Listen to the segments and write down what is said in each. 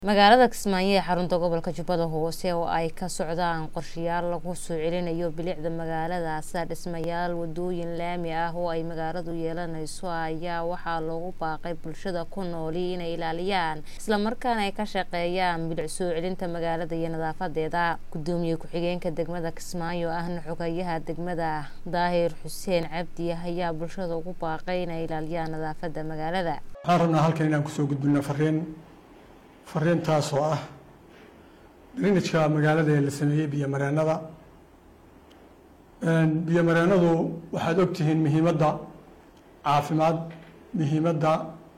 magaalada kismaayo ee xarunta gobolka jubbada hoose oo ay ka socdaan qorshayaal lagu soo celinayo bilicda magaaladaasa dhismayaal wadooyin laami ah oo ay magaaladu yeelanayso ayaa waxaa loogu baaqay bulshada ku nooli inay ilaaliyaan islamarkaana ay ka shaqeeyaan bilic soo celinta magaalada iyo nadaafadeeda gudoomiye ku-xigeenka degmada kismaayo ahna xogayaha degmada daahir xuseen cabdi ayaa bulshada ugu baaqay inay ilaaliyaan nadaafada magaalada waxaan rabnaa halkan inaan kusoo gudbino fariin fariintaas oo ah barnaamijka magaalada ee la sameeyey biyomareenada biyomareenadu waxaad ogtihiin muhiimadda caafimaad muhiimadda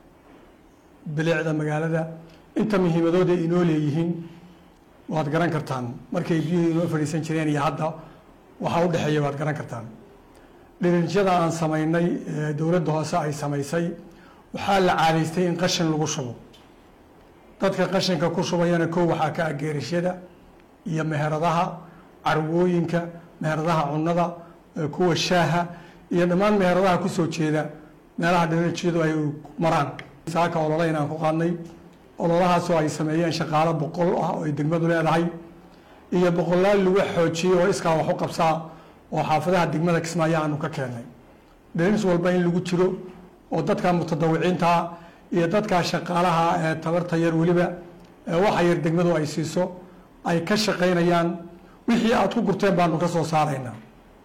bilicda magaalada inta muhiimadooda inoo leeyihiin waad garan kartaan markay biyuhu inoo fadhiisan jireen iyo hadda waxaa u dhexeeya waad garan kartaan dhiriijyada aan samaynay ee dowladda hoose ay samaysay waxaa la caadaystay in qashin lagu shubo dadka qashinka ku shubayana kow waxaa ka ah geerashyada iyo meheradaha carwooyinka meheradaha cunnada kuwa shaaha iyo dhammaan meheradaha kusoo jeeda meelaha dhirajyadu ay maraan saaka olole inaan ku qaadnay ololahaasoo ay sameeyeen shaqaalo boqol ah oo ay degmadu leedahay iyo boqolaal lagu xoojiyey oo iskaa wax u qabsaa oo xaafadaha degmada kismaayo aanu ka keennay dhiriis walba in lagu jiro oo dadka mutadawiciintaa iyo dadkaa shaqaalaha ee tabarta yar weliba waxa yar degmadu ay siiso ay ka shaqaynayaan wixii aada ku gurteen baanu ka soo saaraynaa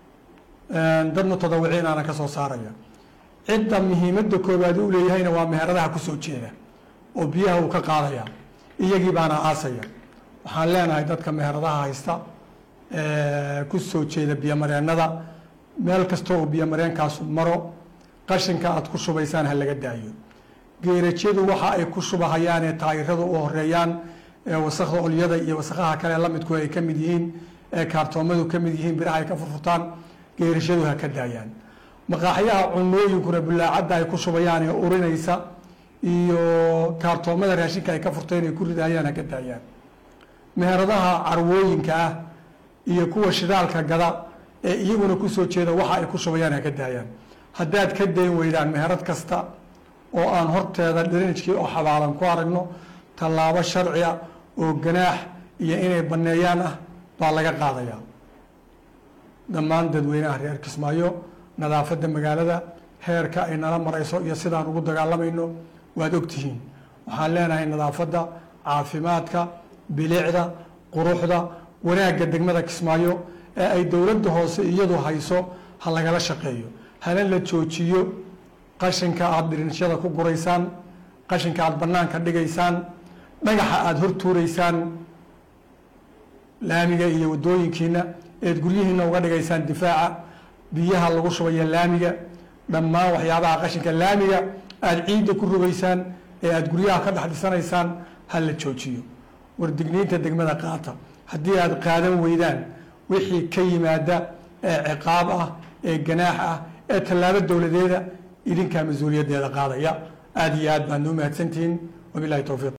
dad mutadawiciinaana ka soo saaraya cidda muhiimadda koowaad u leeyahayna waa meheradaha kusoo jeeda oo biyaha uu ka qaadaya iyagii baana aasaya waxaan leenahay dadka meheradaha haysta kusoo jeeda biyomareenada meel kasta oo biyomareenkaasu maro qashinka aada ku shubaysaan ha laga daayo geerajyadu waxa ay ku shubahayaan ee taayirada u horeeyaan ee wasakda olyada iyo wasakaha kale lamidku ay ka mid yihiin ee kaartoomadu ka mid yihiin biraha ay ka furfurtaan geerashadu ha ka daayaan maqaaxyaha cunooyinkuna bulaacadda ay ku shubayaan ee urinaysa iyo kaartoomada raashinka ay ka furteen ay ku ridahayaan ha ka daayaan meheradaha carwooyinka ah iyo kuwa shidaalka gada ee iyaguna kusoo jeeda waxa ay ku shubayaan ha ka daayaan haddaad ka dayn weydaan meherad kasta oo aan horteeda dhirinijkii oo xabaalan ku aragno tallaabo sharci ah oo ganaax iyo inay banneeyaan ah baa laga qaadayaa dhammaan dadweynaha reer kismaayo nadaafadda magaalada heerka ay nala marayso iyo sidaan ugu dagaalamayno waad ogtihiin waxaan leenahay nadaafadda caafimaadka bilicda quruxda wanaagga degmada kismaayo ee ay dowladda hoose iyadu hayso ha lagala shaqeeyo hana la joojiyo qashinka aada dhirinshyada ku guraysaan qashinka aada banaanka dhigaysaan dhagaxa aada hor tuuraysaan laamiga iyo wadooyinkiina eed guryihiina uga dhigaysaan difaaca biyaha lagu shubaya laamiga dhammaan waxyaabaha qashinka laamiga aada ciidda ku rogaysaan ee aada guryaha ka dhex dhisanaysaan ha la joojiyo wardigniinta degmada qaata haddii aada qaadan weydaan wixii ka yimaada ee ciqaab ah ee ganaax ah ee tallaabo dowladeeda idinkaa mas-uuliyaddeeda qaadaya aada iyo aad baad noo mahadsantihiin wabilahi towfiiq